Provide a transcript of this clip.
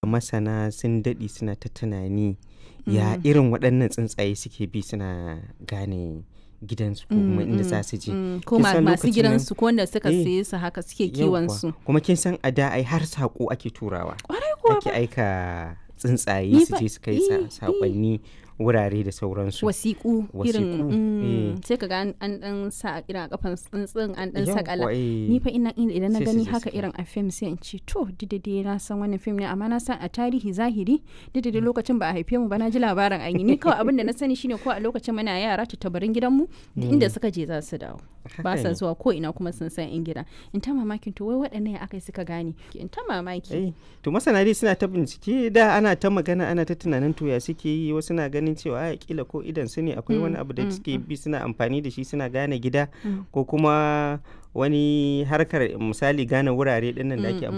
masana sun daɗe suna ta tunani ya irin waɗannan tsuntsaye suke bi suna gane gidansu ko kuma inda za su je Mm, ko Kin ma- san masu lokacin nan- gidansu ko wanda suka Eh, saye su haka suke Yawwa. kiwon su kuma kin san a da ai har saƙo ake turawa kwarai kuwa ake aika tsuntsaye Ni su fa- je su kai eh, sa- eh. saƙonni wurare da sauransu wasiƙu irin Wasiƙu, mm, eh. sai ka ga an an dan sa irin a kafan tsuntsun an dan Yawwa, sakala eh. ni fa ina ina- idan na Sai su gani je haka su kai. irin a fim sai in ce to didade na san wannan fim ne amma na san a tarihi zahiri didade lokacin ba a haife mu ba na ji labarin an yi ni kawai abin da na sani shine ko a lokacin muna yara tattabarin gidanmu duk inda suka je za su dawo ba Haka sa ne. zuwa ko ina kuma sun san in gida in ta mamakin to wai waɗannan ya aka yi suka gane in ta mamaki Eh, to masana dai suna ta bincike da ana ta magana ana ta tunanin to ya suke yi wasu na ganin cewa a kila ko idan su ne akwai wani abu da suke bi suna amfani da shi suna gane gida ko kuma wani harkar misali gane wurare dinnan da ake amfani